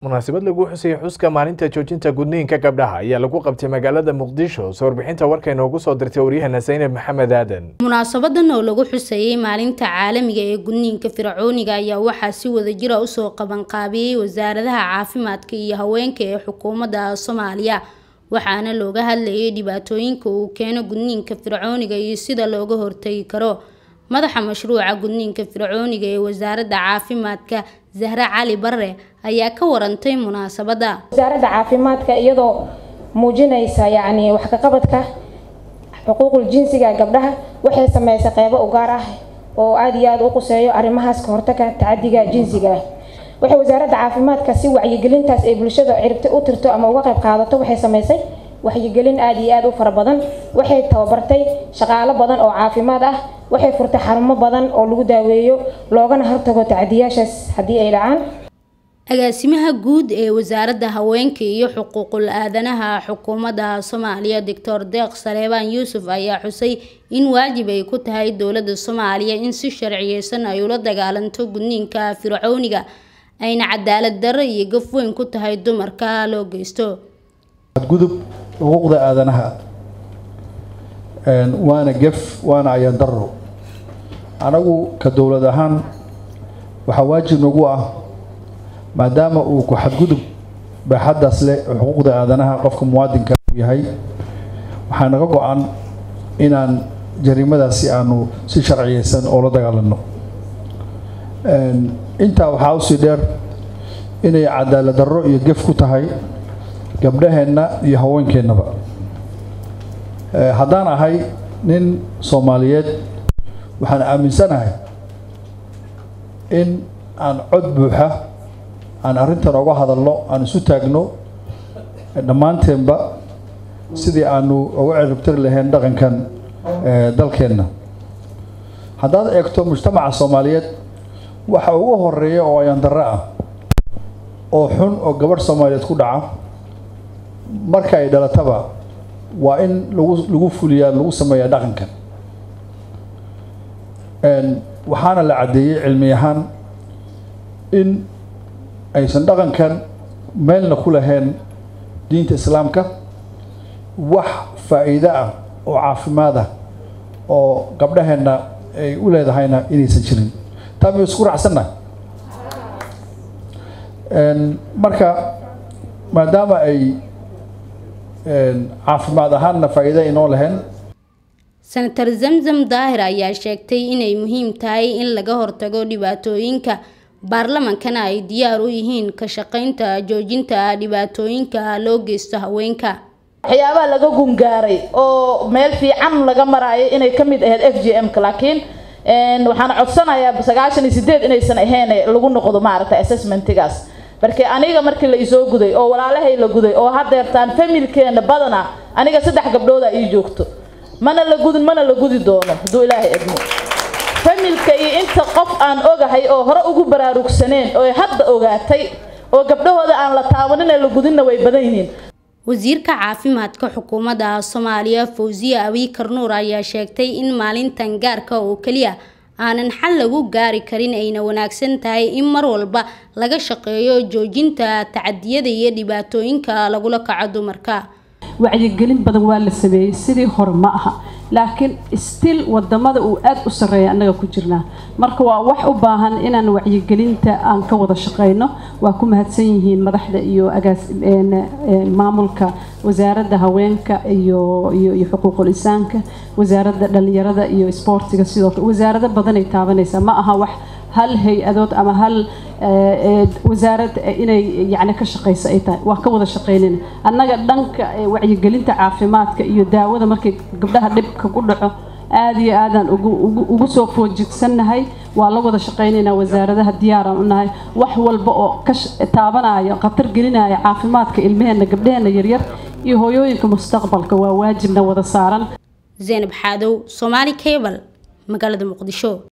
munaasabad lagu xusayay xuska maalinta joojinta gudniinka gabdhaha ayaa lagu qabtay magaalada muqdisho soo warbixinta warka inoogu soo dirtay waryaheena zaynab maxamed aadan munaasabadan oo lagu xusayay maalinta caalamiga ee gudniinka fircooniga ayaa waxaa si wadajira usoo qabanqaabiyey wasaaradaha caafimaadka iyo haweenka ee xukuumadda soomaaliya waxaana looga hadlayay dhibaatooyinka uu keeno gudniinka fircooniga iyo sida looga hortagi karo madaxa mashruuca gudniinka fircooniga ee wasaaradda caafimaadka zahre cali barre ayaa ka warantay munaasabadda wasaaradda caafimaadka iyadoo muujinaysa yacni wax ka qabadka xuquuqul jinsiga gabdhaha waxay sameysay qeybo u gaar ah oo aada iyo aada u quseeyo arrimahaas ka hortaga tacadiga jinsiga ah waxay wasaaradda caafimaadka si wacyigelintaas ay bulshada ciribti u tirto ama uga qayb qaadato waxay sameysay waxyigelin aada iyo aada u fara badan waxay tababartay shaqaalo badan oo caafimaad ah waxay furtay xarumo badan oo lagu daaweeyo loogana hortago tacdiyaashaas haddii ay dhacaan agaasimaha guud ee wasaaradda haweenka iyo xuquuqul aadanaha xukuumadda soomaaliya doctor deeq saleebaan yuusuf ayaa xusay in waajib ay ku tahay dowladda soomaaliya in si sharciyeysan ay ula dagaalanto gudniinka fircooniga ayna cadaalad darro iyo gaf weyn ku tahay dumarka loo geysto gudub xuquuqda aadanaha waana gef waana ayaan darro anagu ka dowlad ahaan waxaa waajib nagu ah maadaama uu ku xadgudub baaxaddaas leh xuquuqda aadanaha qofka muwaadinka uu yahay waxaa naga go-an inaan jariimadaasi aanu si sharciyeysan oo la dagaalano intaa waxaa usii dheer inay cadaalad darro iyo gef ku tahay gabdhaheenna iyo haweenkeennaba haddaan ahay nin soomaaliyeed waxaan aaminsanahay in aan cod buuxa aan arrintan oga hadalno aan isu taagno dhammaanteenba sidii aanu uga ciribtiri lahayn dhaqankan dalkeenna haddaad eegto mujtamaca soomaaliyeed waxa ugu horeeya oo ayaan darro ah oo xun oo gabadh soomaaliyeed ku dhaca marka ay dhalataba waa in lagu lagu fuliyaa lagu sameeyaa dhaqankan waxaana la caddeeyey cilmi ahaan in aysan dhaqankan meelna ku lahayn diinta islaamka wax faa-iido ah oo caafimaad ah oo gabdhaheenna ay u leedahayna inaysan jirin taa miyu isku raacsannahay marka maadaama ay caafimaad ahaanna faa-iida inoo lahayn senator zamzam daahir ayaa sheegtay inay muhiim tahay in laga hortago dhibaatooyinka baarlamankana ay diyaar u yihiin ka shaqeynta joojinta dhibaatooyinka loo geysto haweenka waxyaabaha laga gungaaray oo meel fiican laga maraayo inay ka mid ahayd f g m-ka laakiin waxaan codsanayaa sagaashan iyo sideed inaysan ahayn lagu noqdo maaragtay assessmentigaas markii aniga markii la isoo guday oo walaalahay la guday oo hadeertaan familkeena badana aniga saddex gabdhooda ii joogto mana la gudin mana la gudi doono hadduu ilaahay edmo familka iyo inta qof aan ogahay oo hore ugu baraarugsaneen oo hadda ogaatay oo gabdhahooda aan la taabanin ee la gudinna way badan yihiin wasiirka caafimaadka xukuumadda soomaaliya fawsiye abiikar nuur ayaa sheegtay in maalintan gaarka oo keliya aanan xal lagu gaari karin ayna wanaagsan tahay in mar walba laga shaqeeyo joojinta tacadiyada iyo dhibaatooyinka lagula kaco dumarka wacyigelin badan waa la sameeyey sidii hore ma aha laakiin still wadamada uu aada u sarreeya annaga ku jirnaa marka waa wax u baahan inaan wacyigelinta aan ka wada shaqeyno waa ku mahadsan yihiin madaxda iyo agaas maamulka wasaaradda haweenka iyo iyo iyo xuquuqul insaanka wasaaradda dhalinyarada iyo isboortiga sidoo kale wasaarado badanay taabanaysaa ma aha wax hal hay-adood ama hal wasaarad inay yani ka shaqeyso ay tahay waa ka wada shaqeynayna annaga dhanka wacyigelinta caafimaadka iyo daawada markay gabdhaha dhibka ku dhaco aada iyo aadaan ugu soo foojigsannahay waa la wada shaqeynaynaa wasaaradaha diyaaraan u nahay wax walba oo ka taabanaya khatar gelinaya caafimaadka ilmaheenna gabdhaheenna yaryar iyo hooyooyinka mustaqbalka waa waajibna wada saaran zaynab xaadow soomaali cable magaalada muqdisho